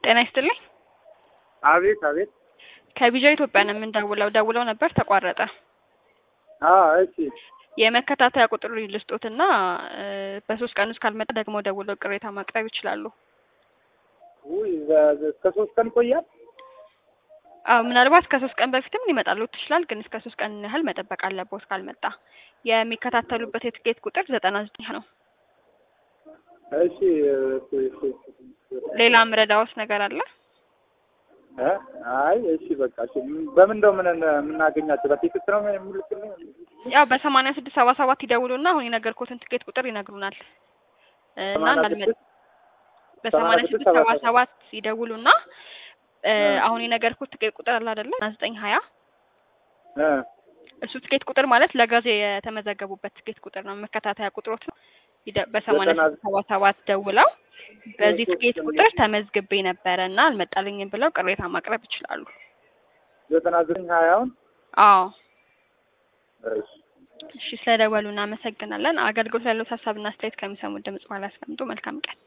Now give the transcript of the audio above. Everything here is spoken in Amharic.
ጤና ይስጥልኝ። አቤት አቤት። ከቢጃ ኢትዮጵያ ነው የምንደውለው። ደውለው ነበር ተቋረጠ። አዎ እሺ። የመከታተያ ቁጥር ልስጦትና በሶስት ቀን ውስጥ ካልመጣ ደግሞ ደውለው ቅሬታ ማቅረብ ይችላሉ። ውይ እስከ ሶስት ቀን ይቆያል። አዎ ምናልባት ከሶስት ቀን በፊትም ሊመጣሉት ይችላል፣ ግን እስከ ሶስት ቀን ያህል መጠበቅ አለቦት ካልመጣ። የሚከታተሉበት የትኬት ቁጥር ዘጠና ዘጠኝ ነው። እሺ እሺ እሺ። ሌላ ምረዳዎት ነገር አለ? እ አይ እሺ በቃ እሺ። በምን እንደው ምን የምናገኛቸው በቴክስት ነው የሚልክልኝ? ያው በሰማንያ ስድስት ሰባ ሰባት ይደውሉና አሁን የነገርኩትን ትኬት ቁጥር ይነግሩናል እና እንዳልመጣ በሰማንያ ስድስት ሰባ ሰባት ይደውሉና አሁን የነገርኩት ትኬት ቁጥር አለ አይደለ? ዘጠኝ ሀያ እ እሱ ትኬት ቁጥር ማለት ለጋዜ የተመዘገቡበት ትኬት ቁጥር ነው። መከታተያ ቁጥሮት ነው። በሰማንያ ስድስት ሰባ ሰባት ደውለው በዚህ ትኬት ቁጥር ተመዝግቤ ነበረ እና አልመጣልኝም ብለው ቅሬታ ማቅረብ ይችላሉ። ዘጠና ዘጠኝ ሀያውን አዎ እሺ እሺ፣ ስለደወሉ እናመሰግናለን። አገልግሎት ያለው ሀሳብና አስተያየት ከሚሰሙት ድምጽ በኋላ ያስቀምጡ። መልካም ቀን።